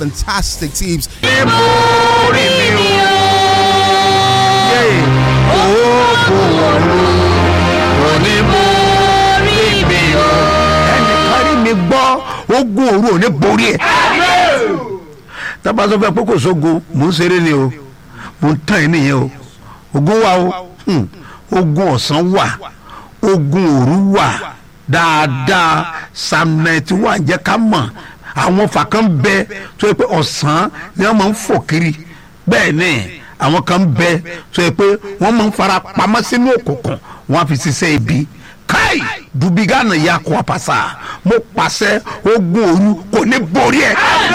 fantastic teams. orí mi o. oògùn òru òní borí mi o. ẹnìkan rí mi gbọ́ ogun òru òní borí ẹ̀. tábà sọ fẹ́ pé kò sógun mò ń ṣeré ni o mò ń tàn yín nìyẹn o ogun wà o hmm, ogun ọ̀sán wà ogun òru wà dáadáa psalm ninety one jẹ́ ká mọ̀ àwọn fàkàn bẹ tó yẹ pé ọ̀sán ni wọ́n máa ń fò kiri bẹ́ẹ̀ ni àwọn kan bẹ tó yẹ pé wọ́n máa ń fara pamọ́ sínú òkùnkùn wọ́n á fi ṣiṣẹ́ ibi káì dubigana ya kó apasa mo pàṣẹ ogun òru kò ní borí ẹ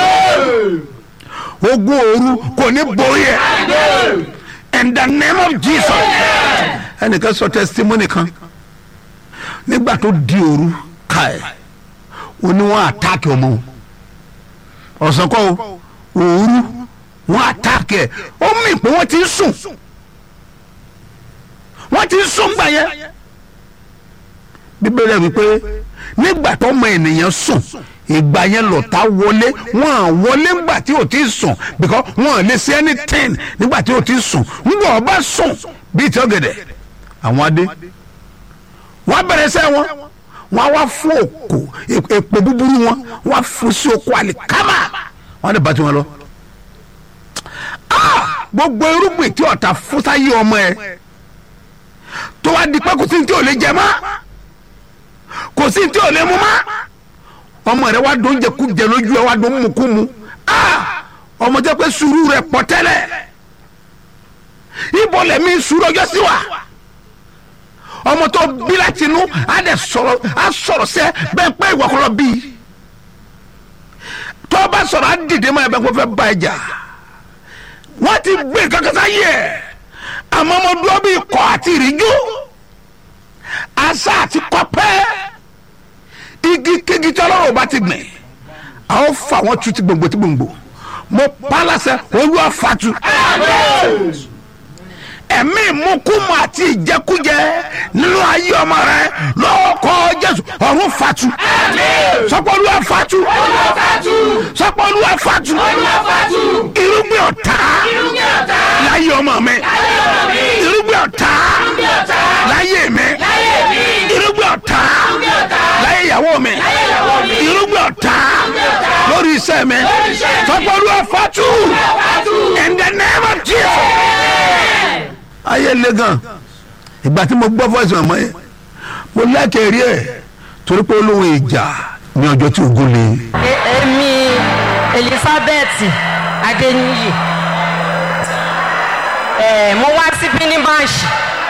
ogun òru kò ní borí ẹ in the name of jesus ẹnìkan sọ testimony kan nígbà tó di òru káì ó ní wọn àtàkì ọmọ wọn ọ̀sán kọ́ o òru wọn àtàkì ẹ̀ ó mì pé wọ́n ti ń sùn wọ́n ti ń sùn gbà yẹn bíbélì wípé nígbà tó mọ ènìyàn sùn ìgbà yẹn lọ́tà wọlé wọn à wọlé ńgbà tí ò ti sùn because wọn ò lè ṣe anything nígbà tí ò ti sùn ńgbà ọba sùn bíi tí ọ̀gẹ̀dẹ̀ àwọn adé wọn bẹ̀rẹ̀ sẹ́ wọn wọn wá fún òkò èpè búburú wọn wọn fún sí oko àlìkámà wọn lè bá tiwọn lọ. Ah! gbogbo irúgbìn tí ọ̀tá fún sáyé ọmọ ẹ tó wá di pé kò sí ní tí ò lè jẹ mọ́ kò sí ní tí ò lè mú mọ́ ọmọ rẹ wá dùn jẹkújẹ lójú ẹ wá dùn mùkúmu Ah! ọmọ jẹ pé sùúrù rẹ pọ̀ tẹ́lẹ̀ ibo lẹ̀mí sùúrù ọjọ́ sí wa ọmọ tó bí láti inú á dẹ̀ sọ̀rọ̀ á sọ̀rọ̀ sẹ́ bẹ́ẹ̀ pé ìwà kọ́lọ́ bí tó bá sọ̀rọ̀ á dìde mọ́ ẹ bẹ́ẹ̀ kó fẹ́ bá ẹ jà wọ́n ti gbé kankan sáyé ẹ̀ àmọ́ ọmọ dúró bí ikọ̀ àti ìrìjú àṣà àti kọ́pẹ́ igi kégi tí ọlọ́run bá ti gbìn àwọn fà wọ́n tu ti gbòǹgbò ti gbòǹgbò mo pa á láṣẹ olúwa fatu ẹ̀mí ìmúkúmu àti ìjẹkújẹ nínú ayé ọmọ rẹ lọ́wọ́ kọ́ jésù ọ̀run fatu sọpọ́lúwa fatu sọpọ́lúwa fatu irúgbìn ọ̀tá láyé ọmọ mi irúgbìn ọ̀tá láyé mi irúgbìn ọ̀tá láyé ìyàwó mi irúgbìn ọ̀tá lórí iṣẹ́ mi sọpọ́lúwa fatu in the name of jesus ayé le gan ìgbà tí mo gbọ́ fọ́ọ̀sì ọmọ yẹn mo lẹ́kẹ̀ẹ́ rí ẹ̀ torí pé olóhùn ìjà ní ọjọ́ tí ogun le. E- èmi elizabeth adeniyi ẹ mo wá síbí ní máàṣì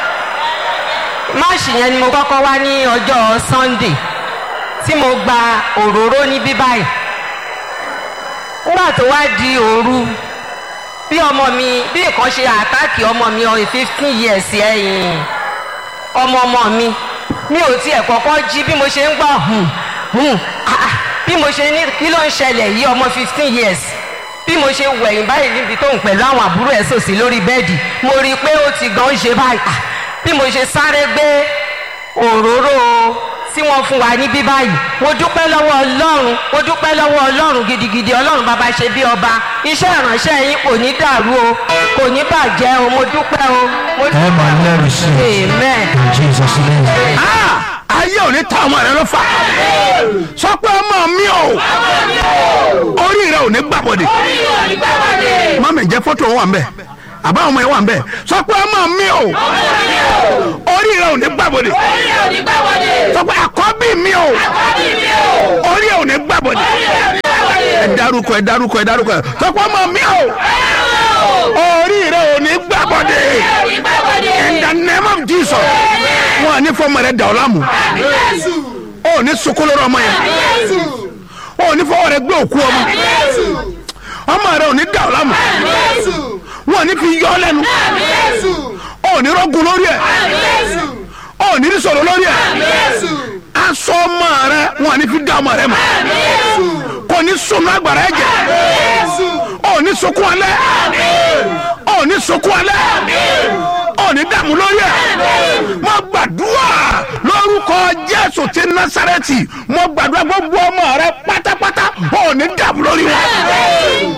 máàṣì yẹn ni mo kọ́kọ́ wá ní ọjọ́ sunday tí mo gba òróró ní bíbáyìí nígbà tó wá di òru bí ọmọ mi bí nǹkan ṣe àtáàkì ọmọ mi ọ̀rẹ́ fifteen years ẹ̀yìn ọmọ ọmọ mi mi ò tiẹ̀ kọ́kọ́ jí bí mo ṣe ń gbọ́ hùn hùn ah, ah, bí mo ṣe ní kí ló ń ṣẹlẹ̀ yìí ọmọ fifteen years bí mo ṣe wẹ̀yìn báyìí níbi tó ń pẹ̀lú àwọn àbúrò ẹ̀ sòsì lórí bẹ́ẹ̀dì mo rí i pé ó ti gan ṣe báyìí ah, bí mo ṣe sáré gbé òróró tí wọ́n fún wa níbí báyìí mo dúpẹ́ lọ́wọ́ ọlọ́run mo dúpẹ́ lọ́wọ́ ọlọ́run gidigidi ọlọ́run bàbá ṣe bí ọba iṣẹ́ ìránṣẹ́ yín kò ní dàrú o kò ní bàjẹ́ o mo dúpẹ́ o. mo ẹ máa lẹ́rìí sí i amen. in jesus name. Ah! ayé ò ní ta ọmọ rẹ lọ́fà sọ pé ọmọ mi ò orí rẹ ò ní gbàbọ̀dẹ̀ mọ́mí jẹ́ fọ́tò wà ń bẹ̀ àbá ọmọ yẹn wà ń bẹ̀ sọ pé ọmọ mi ò orí rẹ ò ní gbàbọ̀dẹ̀ sọ pé àkọ́bí mi ò orí rẹ ò ní gbàbọ̀dẹ̀ ẹ dárúkọ ẹ dárúkọ ẹ dárúkọ ẹ sọ pé ọmọ mi ò orí rẹ ò ní gbàbọ̀dẹ̀ in the name of jesus wọn à ní fọmọ rẹ dà ọ lámù ó ní sunkún lórí ọmọ yẹn ó ní fọwọ́ rẹ gbé òkú ọmọ ọmọ rẹ ò ní dà ọ lámù wọn à ní fi yọ ọ lẹ́nu ó ní rọ́gùn lórí ẹ̀ ó ní rí sọ̀rọ̀ lórí ẹ̀ aṣọ ọmọ rẹ wọn à ní fi dá ọmọ rẹ mọ̀ kò ní sunu agbára ẹ̀jẹ̀ ó ní sunkún alẹ́ ó ní sunkún alẹ́ ó ní dààmú lórí ẹ̀ mo gbàdúrà lórúkọ jésù ti násàrẹ́tì mo gbàdúrà gbogbo ọmọ rẹ pátápátá ó ní dààmú lórí wọn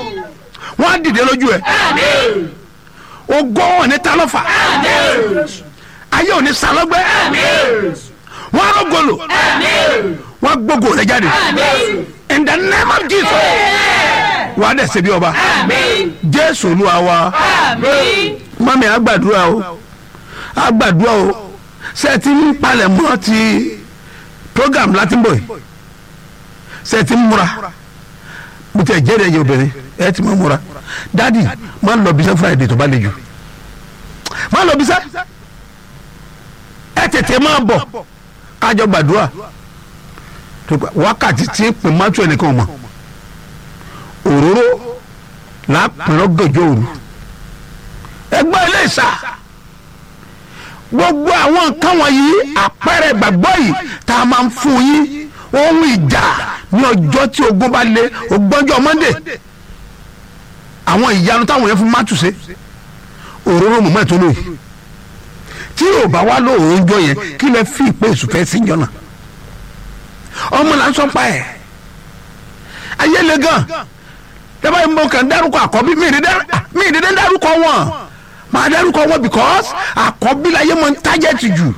wọ́n á dìde lójú ẹ̀ ògo wọn ní ta lọ́fà ayé ò ní salọ́gbẹ́ wọ́n á rọ́gọ́lò wọ́n á gbógo rẹ̀ jáde in the name of Jesus wàá dẹ̀ ṣe bí ọba jésù olúwa wa mami àgbàdúrà o àgbàdúrà o ṣe ti ń palẹ̀ mọ́ ti program láti ń bọ̀ yìí ṣe ti ń múra mo tẹ jẹ́rìí ẹ̀yẹ obìnrin ẹ ti máa múra dadi máa ń lọ bisẹ́ friday tó bá le jù máa lọ bisẹ́ ẹ tètè máa bọ̀ kájọ gbàdúrà tó gbà- wákàtí tí pè mọ́tò ẹnìkan mọ̀ òróró lápẹ̀rọ̀ gànjọ́ òru ẹgbẹ́ ilé ìsà gbogbo àwọn nǹkan wọ̀nyí àpẹẹrẹ gbàgbọ́ yìí tá a máa ń fún yín ohun ìjà ní ọjọ́ tí ogun bá lé ògbọ́njọ́ monday àwọn ìyanu táwọn yẹn fún mátùsẹ́ òróró mọ̀mọ́ ẹ̀tọ́ lóye tí yóò bá wá lóòrùn jọ yẹn kí lẹ fi ìpè ìsùfẹ́ sí jọ náà ọmọ là ń sọ pa ẹ̀ ayé le gan dábàá yìí mo kàn dárúkọ àkọ́bí mi ìdí mi ìdí dárúkọ wọn máa dárúkọ wọn because àkọ́bí la yé mọ ń tájẹ́tì jù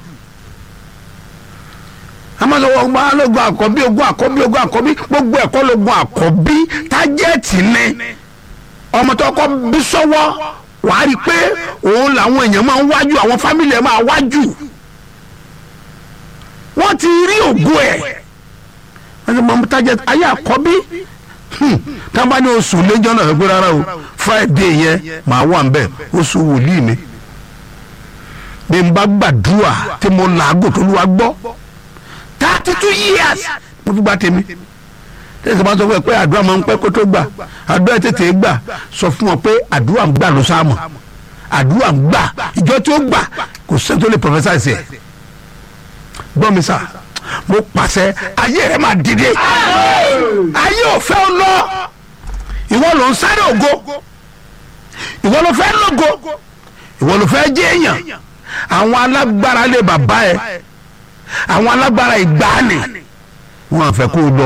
amásọwọ́ gba lógun àkọ́bí ogun àkọ́bí ogun àkọ́bí gbogbo ẹ̀kọ́ lógun àkọ́bí tájẹ́tì ni ọmọ tó kọ́ bí sọ́wọ́ wàá rí i pé òun làwọn èèyàn máa ń wájú àwọn fámìlì ẹ̀ máa wájú wọ́n ti rí ògo ẹ̀ wọ́n ti mọ ọmọ tájẹ́tì ayé àkọ́bí tá a bá ní oṣù lẹ́jọ́ náà gbé rárá o friday yẹn màá wà nbẹ oṣù wòlíì mi bí n bá gbàdúrà tí mo làágùn tó lù wá gbọ́ thirty two years mo fi gba tèmi tẹsán bá sọ fún ẹ pé àdúrà máa ń pẹ́ kó tó gbà àdúrà tètè gbà sọ fún wọn pé àdúrà ń gbà ló sáàmù àdúrà ń gbà ìjọ tí ó gbà kò sẹ́ni tó lè professor ẹ̀sẹ̀ gbọ́ mi sà mo pàṣẹ ayé rẹ máa dìde ayé ò fẹ́ ọ lọ ìwọ ló ń sáré ògo ìwọ ló fẹ́ lógo ìwọ ló fẹ́ jẹ́ èèyàn àwọn alágbára lé bàbá ẹ àwọn alágbára ìgbàanì wọn àfẹ́ kó o lọ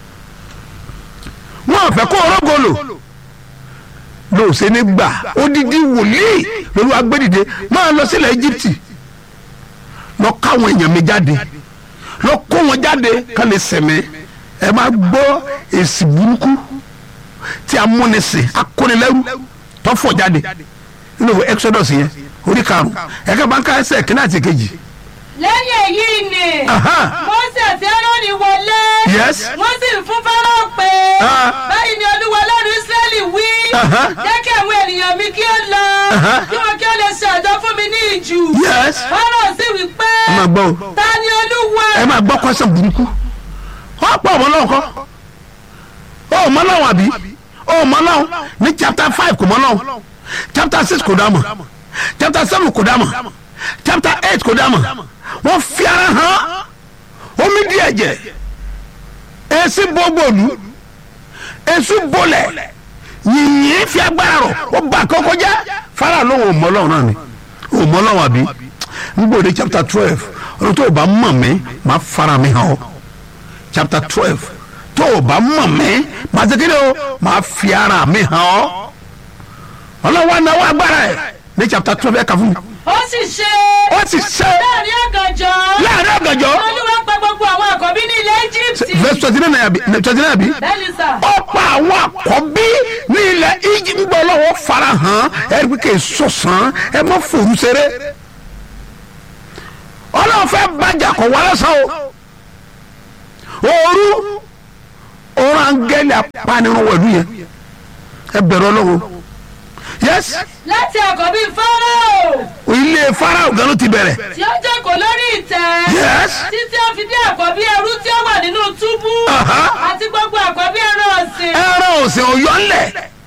wọn àfẹ́ kó o rógolo lóòsè ní gbà odidi wòlíì lórí agbẹ́dìde máa lọ sílẹ̀ Íjíbítì lọ káwọn èèyàn mi jáde lọ kó wọn jáde ká lè sẹ̀mí ẹ máa gbọ́ èsì burúkú tí a múni sìn akónilẹ́rú tó fọ̀ jáde nínú Exodus yẹn orí karùn-ún ẹ̀ka bá ń ká ẹsẹ̀ kínní àti kejì. lẹ́yìn èyí ni Aha. Mósè àti Árónì wọlé Yes. wọ́n sì fún Fáráò pé Ah. báyìí ni Olúwa Ọlọ́run Ísírẹ́lì wí Aha. jẹ́ kí àwọn ènìyàn mi kí ó lọ Aha. kí wọn kí ó lè ṣe àjọ fún mi ní ìjù Yes. Fáráò sì wí pé ẹ máa gbọ́ o ta ni Olúwa ẹ máa gbọ́ kọ́sán burúkú wọ́n pọ̀ ọmọ náà kọ́ ọ mọ náà àbí ọ mọ náà ní chapter five kò mọ náà chapter six kò dá mọ̀ chapter seven kò dá mọ̀ chapter eight kò dá mọ̀ wọ́n fi ara hàn omi di ẹ̀jẹ̀ èsì bọ́gbọ̀lù èsì bọ́lẹ̀ yìnyín fi agbára rọ̀ ó bá kọ́kọ́ jẹ́ fara lóhùn ọmọlọ́run náà ni ọmọlọ́run àbí ngbòde chapter twelve ọdún tó o bá mọ̀ mí máa fara mi hàn ọ́ chapter twelve tó o bá mọ̀ mí máa ṣe kéde o máa fi ara mi hàn ọ́ ọlọ́wọ́ anáwó agbára ẹ̀ ní chapter twelve ẹ̀ kà fún mi ó sì ṣe ó sì ṣe láàrin ọ̀gànjọ́ láàrin ọ̀gànjọ́ Olúwa pa gbogbo àwọn àkọ́bí ní ilẹ̀ Íjíbítì verse twenty nine àbí twenty nine àbí bẹ́ẹ̀ni sà ó pa àwọn àkọ́bí ní ilẹ̀ Íjíbítì gbọ́ lọ́wọ́ fara hàn ẹ̀ ẹ́ kì í sọ̀sán ẹ má fòrú ṣeré ọlọ́run fẹ́ bàjẹ́ kọ̀ wá lọ́sàn o òru òun angẹ́lì apanirun wẹ̀lú yẹn ẹ bẹ̀rù ọlọ́run yes láti àkọ́bí Fáráò ilé farao gan ló ti bẹ̀rẹ̀ tí ó jókòó lórí ìtẹ́ Yes. títí ó fi dé àkọ́bí ẹrú tí ó wà nínú túbú Aha. àti gbogbo àkọ́bí ẹran ọ̀sìn ẹran òsìn ọ̀yọ́ ńlẹ̀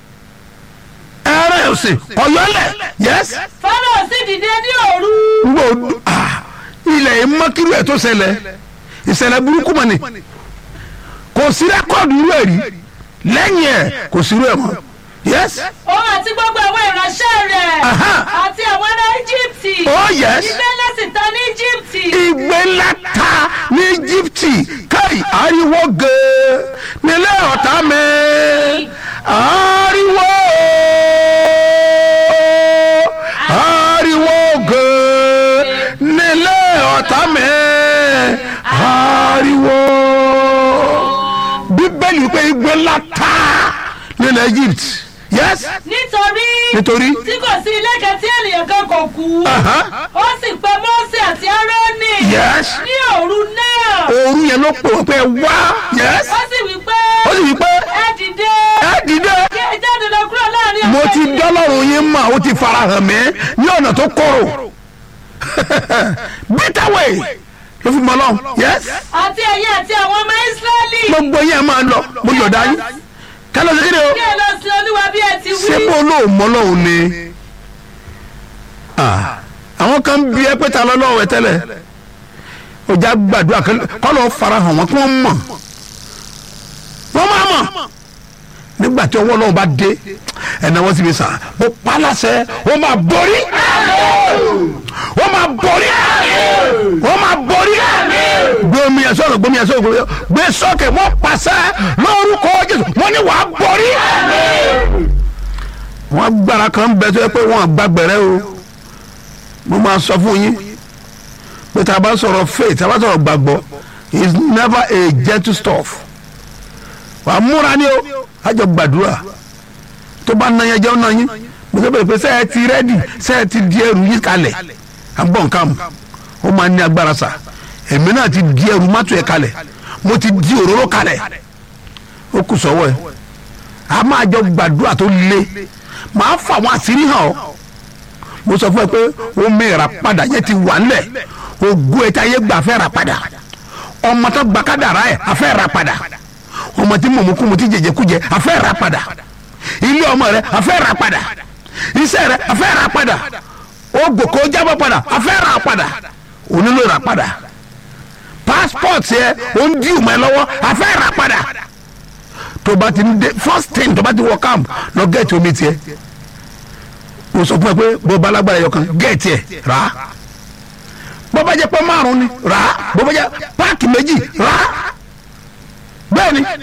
ẹran òsìn ọ̀yọ́ ńlẹ̀ yes Fáráò sì dìde ní òru ngbọ ah ilẹ̀ yìí mọ́kírú ẹ̀ tó ṣẹlẹ̀ ìṣẹ̀lẹ̀ burúkú mọ̀ ni kò sí rẹ́kọ̀dù irú ẹ̀ rí lẹ́yìn ẹ̀ kò sí irú ẹ̀ mọ́ yes òun àti gbogbo àwọn ìránṣẹ́ rẹ̀ Aha. àti àwọn ará Íjíbítì oh yes ilé ńlá sì ta ní Íjíbítì ìgbé ńlá ta ní Íjíbítì káì ariwo gèè nílé ọ̀tá mi ariwo ta nílẹ̀ egypt yes nítorí nítorí tí kò sí ilé kan tí ènìyàn kan kò kú Aha. ó sì pe mọ́sí àti árónì Yes. ní òru náà òru yẹn ló pè wọ́n pé ẹ wá yes ó sì wí pé ó sì wí pé ẹ dìde ẹ dìde kí ẹ jáde lọ kúrò láàrin mo àwọn ti ènìyàn. dọ́lọ́run yín mà ó ti farahàn mí ní ọ̀nà tó kọ̀rọ̀ bitter way ló fi mọ́ lọ́hùn yes àti ẹ̀yin àti àwọn ọmọ ísírẹ́lì gbogbo yẹn máa lọ mo yọ̀dá yín kálọ̀ sí kéde o kí ẹ lọ sí olúwa bí ẹ ti ṣé wí bó lóò mọ́ lọ́hùn ni Ah, àwọn kan bí ẹ pé ta lọ́lọ́wọ́ ẹ tẹ́lẹ̀ ọjà gbàdúrà kọ́ lọ́ọ́ farahàn wọn kí wọ́n mọ̀ wọ́n máa mọ̀ nígbà tí ọwọ́ náà bá dé ẹ̀nà wọ́n sì fi sàn mo pa láṣẹ wọ́n máa borí wọ́n máa borí wọ́n máa borí gbomi ẹ̀ sọ̀rọ̀ gbomi ẹ̀ sọ̀rọ̀ gbomi ẹ̀ gbé sọ́kè wọ́n pàṣẹ lórúkọ jésù wọ́n ní wàá borí wọ́n gbára kan bẹ tó yẹ pé wọ́n gbàgbẹ́rẹ́ o mo máa sọ fún yín pé tá a bá sọ̀rọ̀ faith tá a bá sọ̀rọ̀ gbàgbọ́ is never a gentle stuff wàá múra ní o àjọ gbàdúrà tó bá nàyẹn jẹun náà yín mo sọ pé sẹ ẹ ti rẹ́dì sẹ ẹ ti di ẹrù yín kalẹ̀ à ń bọ̀ nǹkan mu ó máa ní agbára sa èmi náà ti di ẹrù mọ́tò ẹ̀ kalẹ̀ mo ti di òróró kalẹ̀ ó kù sọ́wọ́ ẹ̀ a máa jọ gbàdúrà tó le màá fà wọn àṣírí hàn ọ́ mo sọ fún ẹ pé ó mẹ́ra padà yẹn ti wà ńlẹ̀ ògùn ẹ̀ tí ayé gbà fẹ́ ra padà ọmọ tó gba kádàrá ẹ̀ afẹ́ ra padà ọmọ tí mọ̀mọ́kùmù tí jẹjẹkújẹ afẹ́ ra padà ilé ọmọ rẹ afẹ́ ra padà iṣẹ́ rẹ afẹ́ ra padà ògòkò jábọ̀ padà afẹ́ ra padà onílò ra padà passport yẹ ó ń dí ìmọ̀ ẹ lọ́wọ́ afẹ́ ra padà tó bá ti ń dé first thing tó bá ti wọ camp lọ gẹ̀ẹ́tì omi tiẹ̀ mo sọ fún ẹ pé bó bá lágbára ẹyọ kan gẹ̀ẹ́tì ẹ̀ rà á bó bá jẹ́ pé márùn ni rà á bó bá jẹ́ páàkì méjì rà á bẹ́ẹ̀ ni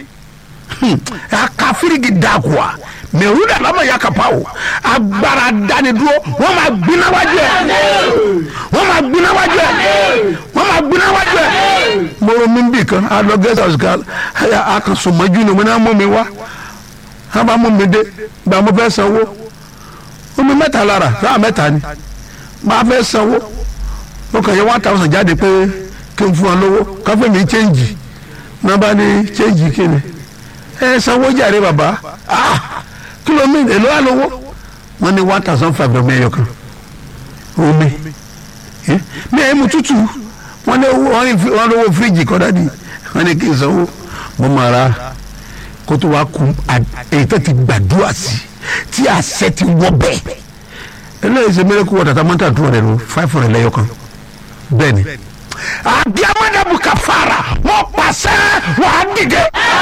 akafirigi dagua mẹwúrẹ lamọ ya kapa o agbára dánidúró wọn máa gbiná wájú ẹ wọn máa gbiná wájú ẹ wọn máa gbiná wájú ẹ. mọ̀rọ̀ mi bì kan a lọ guest house kan a kan sọmọjú ni mo ní amú mi wá a bá mú mi dé gba mo fẹ́ sanwó omi mẹ́ta lára sáà mẹ́ta ni máa fẹ́ sanwó mo kàn yẹ one thousand jáde pé kí n fún ọ lówó káfíń mi change nọmba ni change kini ẹ sanwó jàre bàbá ah kìlómì èlò àlówó wọn ní one thousand five lọ mẹyọ kan omi Eh, mi ẹ mu tútù wọn ní owó wọn ní fi- wọn lówó fíríjì kọ dádì wọn ní kí n sanwó mo máa ra kó tó wá kú à- èyí tó ti gbàdúrà sí tí àṣẹ ti wọ bẹ́ẹ̀ eléyìí ṣe mẹrẹkù wọ tata mọta tó rẹ lọ five hundred lẹ́yọ kan bẹ́ẹ̀ ni adiamadabu kafara wọn pàṣẹ wàá dìde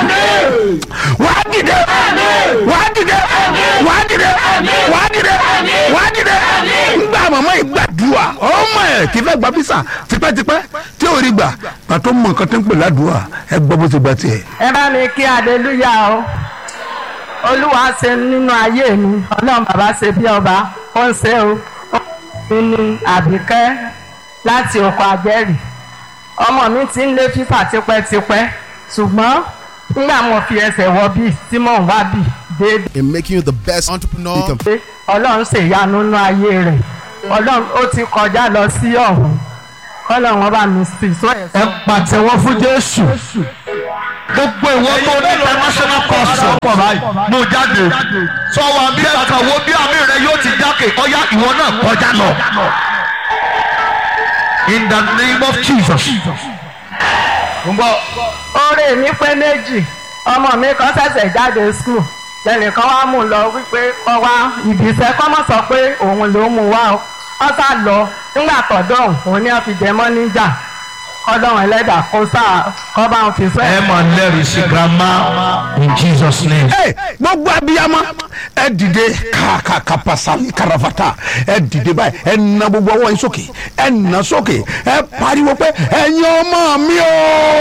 wàá dìde wàá dìde wàá dìde wàá dìde wàá dìde ngbà màmá yìí gbàdúrà ọmọ ẹ kì í fẹ́ gba bísà tipẹ́tipẹ́ tí ò rí gbà pàtó mọ nǹkan tó ń pè ládùúgbà ẹ gbọ́ bó ti gba tiẹ̀. ẹ bá mi kí aleluya o olúwa ṣe nínú ayé mi ọlọ́run bàbá ṣe bí ọba ó ń ṣe o mi ní àbíkẹ́ láti oko àjẹrì ọmọ mi ti ń lé fífà tipẹ́tipẹ́ ṣùgbọ́n nígbà mo fi ẹsẹ̀ wọ bíi tí mò ń wá bíi déédéé in making you the best entrepreneur you can pé ọlọ́run ṣèyanu nínú ayé rẹ̀ ọlọ́run ó ti kọjá lọ sí ọ̀hún kọ́lọ́run wọn bá mi sì sọ ẹ̀ ẹ pàtẹ́wọ́ fún jésù gbogbo ìwọ tó ní international course pọ̀ báyìí mo jáde sọ wa bí ẹ̀ka wo bí àmì rẹ yóò ti jákè ọ̀yá ìwọ náà kọjá lọ in the name of jesus. ń bọ̀ oore mi pé méjì ọmọ mi kan ṣẹ̀ṣẹ̀ jáde skul lẹ́nìkan wá mú un lọ wípé kọ́ wá ibi iṣẹ́ kọ́ mọ̀ sọ pé òun ló mú wá o wọ́n sá lọ nígbà tọ̀dọ̀ òun ni wọ́n fi jẹ mọ́ níjà kọ́dọ̀wọ̀n ẹlẹ́dà kó sáà kọ́ bá wọn fi sọ ẹ ẹ̀. máa lẹ́rìí sí grandma in jesus name. Hey, gbogbo abiyama ẹ dìde kàkàkàpàsálì karafata ẹ dìde báyìí ẹ na gbogbo ọwọ́ yín sókè ẹ na sókè ẹ pariwo pé ẹ̀yin ọmọ mi o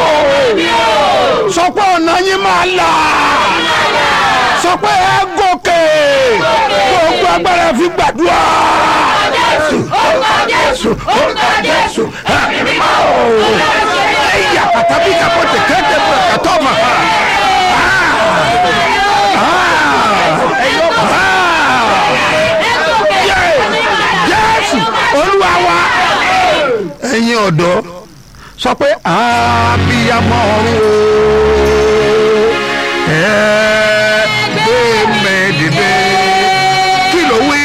sọ pé ọ̀nà yín máa là sọ pé ẹ gòkè gbogbo agbára fi gbàdúrà. Jésù orúkọ Jésù orúkọ Jésù ẹ̀mí mímọ́ o ẹ̀yà pàtàkì kàpọ̀tẹ̀ kẹ́tẹ̀ pẹ̀lú kàtọ́ mà. ẹ̀yin ọ̀dọ́ sọ pé àbíyamọ ọ̀run o ẹ gbé mi dìde kí ló wí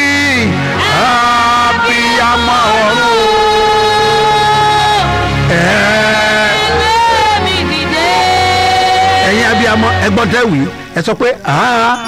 àbíyamọ ọ̀run o ẹ ẹ̀yin abiyamọ ẹgbọ́n tẹ́ wí ẹ sọ pé àá.